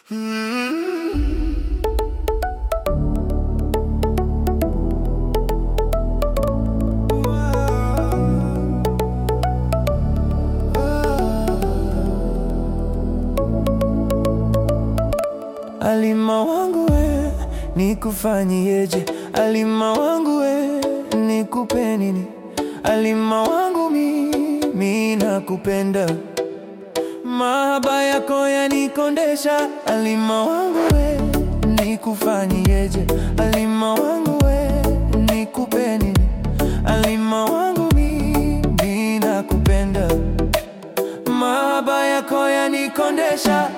Alima wangu we, nikufanyieje? Alima wangu we, nikupe nini? Alima wangu mimi nakupenda, mahaba yako yanikondesha. Alima wangu we, nikufanyieje? Alima wangu we, nikupe nini? Alima wangu mimi nakupenda, mahaba yako yanikondesha.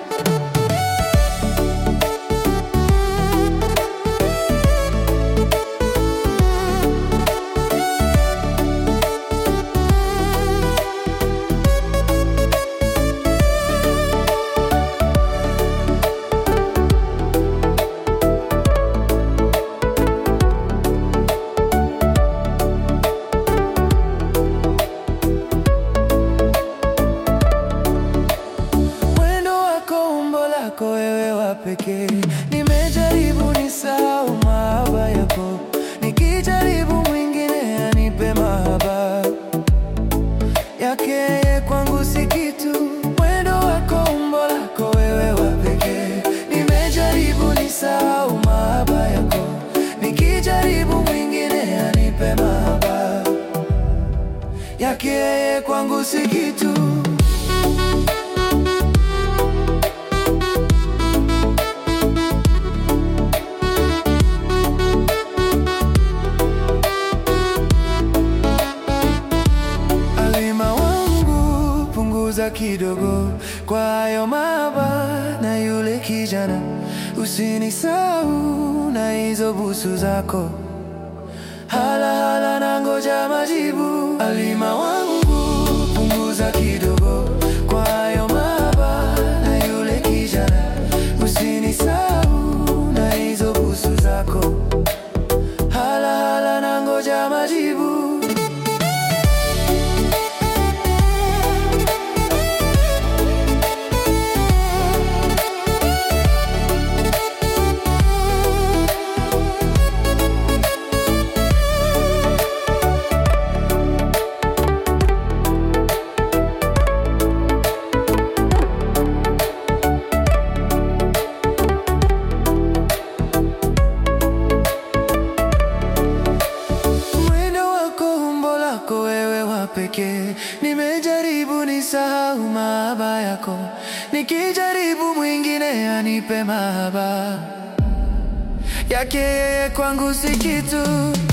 Mwendo wako, umbo lako, wewe wa pekee. Nimejaribu nisahau mahaba yako, nikijaribu mwingine anipe mahaba yake, yeye kwangu si kitu. Mwendo wako, umbo lako, wewe wa pekee. Nimejaribu nisahau mahaba yako, nikijaribu mwingine anipe mahaba yake, yeye kwangu si kitu. Alima wangu, punguza kidogo kwa hayo mahaba na yule kijana, usinisahau na hizo busu zako. Hala hala na ngoja majibu. Alima wangu, punguza kidogo kwa hayo mahaba na yule kijana, usinisahau na hizo busu zako. Hala hala na ngoja majibu. Mwendo wako, umbo lako, wewe wa pekee. Nimejaribu nisahau mahaba yako, nikijaribu mwingine anipe mahaba yake, yeye kwangu si kitu.